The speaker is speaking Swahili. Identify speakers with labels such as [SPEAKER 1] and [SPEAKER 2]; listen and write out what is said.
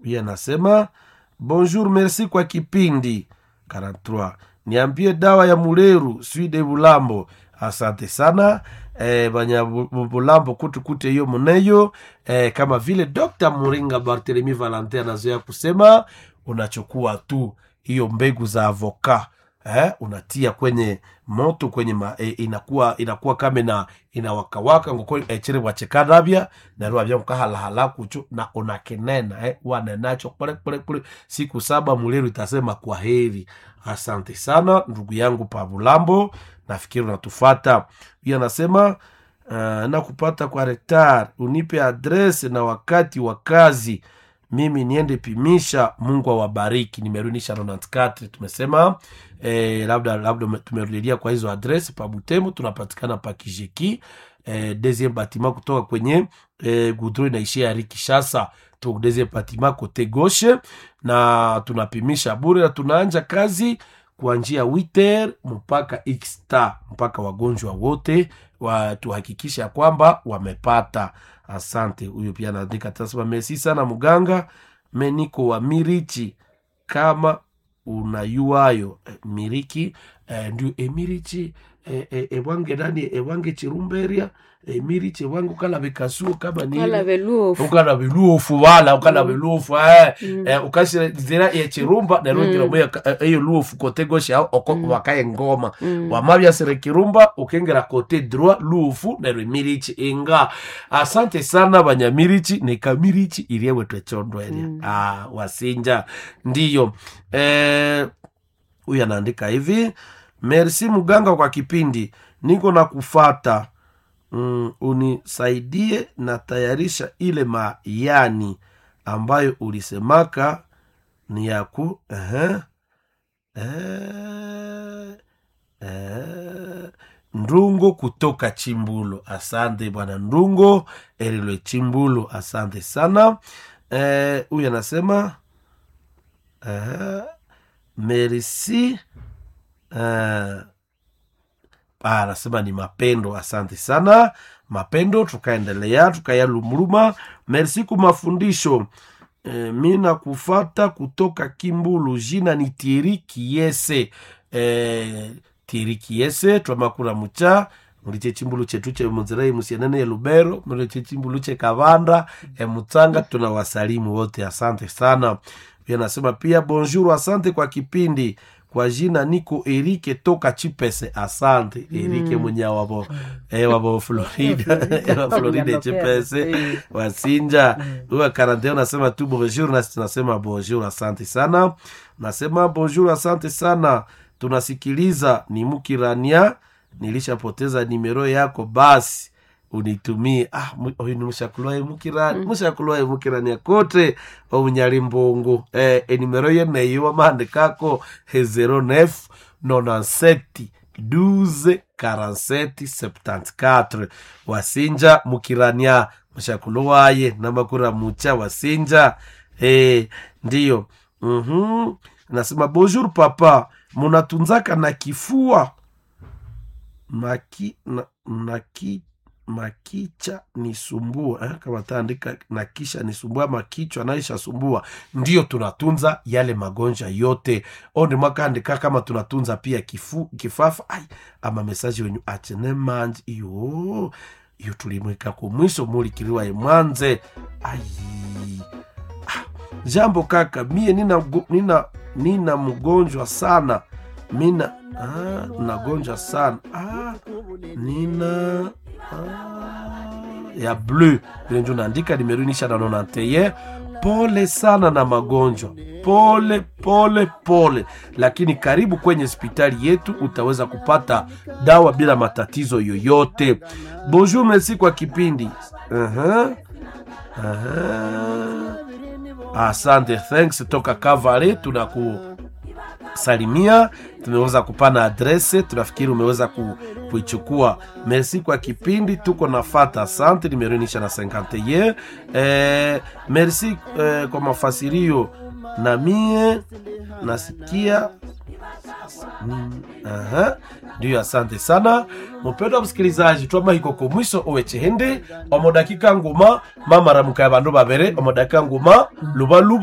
[SPEAKER 1] huyu anasema bonjour merci kwa kipindi 43 niambie dawa ya muleru swide bulambo asante sana eh, banya Bu- Bu- bulambo kutukute hiyo muneyo eh, kama vile dr muringa barthelemy valentin anazoea kusema unachukua tu hiyo mbegu za avoka eh, unatia kwenye moto kwenye ma, eh, inakuwa inakuwa kama na inawakawaka ngoko echere wachekanavya narua vya mkahalahala kucho na unakenena eh, wanenacho pole pole pole siku saba muleru itasema kwa heri asante sana ndugu yangu pabulambo nafikiri unatufata hiyo anasema uh, na kupata kwa retar unipe adrese na wakati wa kazi mimi niende pimisha mungu awabariki nimerudisha 94 tumesema eh, labda labda tumerudilia kwa hizo adres pa butembo tunapatikana pa kijeki eh, deuxième batiment kutoka kwenye eh, gudro inaishia ya rikishasa to deuxième batiment kote gauche na tunapimisha bure na tunaanja kazi kuanjia witer mpaka xta mpaka wagonjwa wote wa tuhakikisha kwamba wamepata asante huyu pia anaandika tasema mesi sana mganga meniko wa mirichi kama unayuayo eh, miriki eh, ndio emirichi eh, eh, ewange nani ewange chirumberia emirichi ewange ukalabe kasuo kama ni
[SPEAKER 2] kala veluofu
[SPEAKER 1] ukana biluofu wala ukana biluofu eh eh ukashira zira ya chirumba na rondira moya eyo luofu kote goshe au oko wakaye ngoma wamabya sere kirumba ukengera kote droit luofu na mirichi inga asante sana banyamirichi ni kamirichi iliyewe twechondwele ah wasinja ndiyo eh huyu anaandika hivi merci mganga kwa kipindi niko na kufata mm, unisaidie na tayarisha ile mayani ambayo ulisemaka ni ya ku uh ndungo kutoka chimbulo asante bwana ndungo elilwe chimbulo asante sana Eh, huyu anasema uh, merci uh, Ah, anasema ni mapendo asante sana mapendo tukaendelea tukayalumruma merci ku mafundisho e, mi nakufata kutoka kimbulu jina ni tieri kiese e, tieri kiese twamakura mucha muliche chimbulu chetu che muzirai musianene ya lubero muliche chimbulu che kavanda e mutsanga tunawasalimu wote asante sana pia nasema pia bonjour asante kwa kipindi kwa jina niko erike toka chipese asante erike mwenye wabo eh, wabo florida wa florida chipese wasinja huwa karante unasema tu bonjour nasi tunasema bonjour asante sana nasema bonjour asante sana tunasikiliza ni mukirania nilishapoteza nimero yako basi unitumie ah mu- oyu ni mushakulwae mukirani mushakulwae mukirania kote omunyali mbungu eh, enimero yeneyo wamaandikako he 09 97 12 47 74 wasinja mukirania mushakulwaye namakura mucha wasinja eh, ndiyo mm-hmm. nasema bonjour papa munatunzaka na kifua maki na, na ki, makicha nisumbua eh, kama taandika na kisha nisumbua ama kichwa naisha sumbua ndiyo tunatunza yale magonjwa yote onde mwakaandika kama tunatunza pia kifu, kifafa ai ama mesaji wenyu achene manji iyo iyo tulimwika kumwiso mulikiliwa mwanze ai ah, jambo kaka mie nina, mgo- nina, nina mgonjwa sana mina ah, nagonjwa sana ah, nina ah, ya bleu vile njo naandika nimerunisha na nonanteye pole sana na magonjwa pole pole pole lakini karibu kwenye hospitali yetu utaweza kupata dawa bila matatizo yoyote bonjour merci kwa kipindi uh-huh. Uh-huh. asante thanks toka kavale tunaku salimia tumeweza kupana adrese tunafikiri umeweza ku, kuichukua merci kwa kipindi tuko nafata asante nimerunisha na 50 ye eh, merci eh, kwa mafasirio na mie nasikia Mm, aha. ndiyo asante sana mupendwa msikilizaji twamahikoko mwiso owechehende omo dakika nguma mama ramuka ya bandu babere omo dakika nguma lubaluba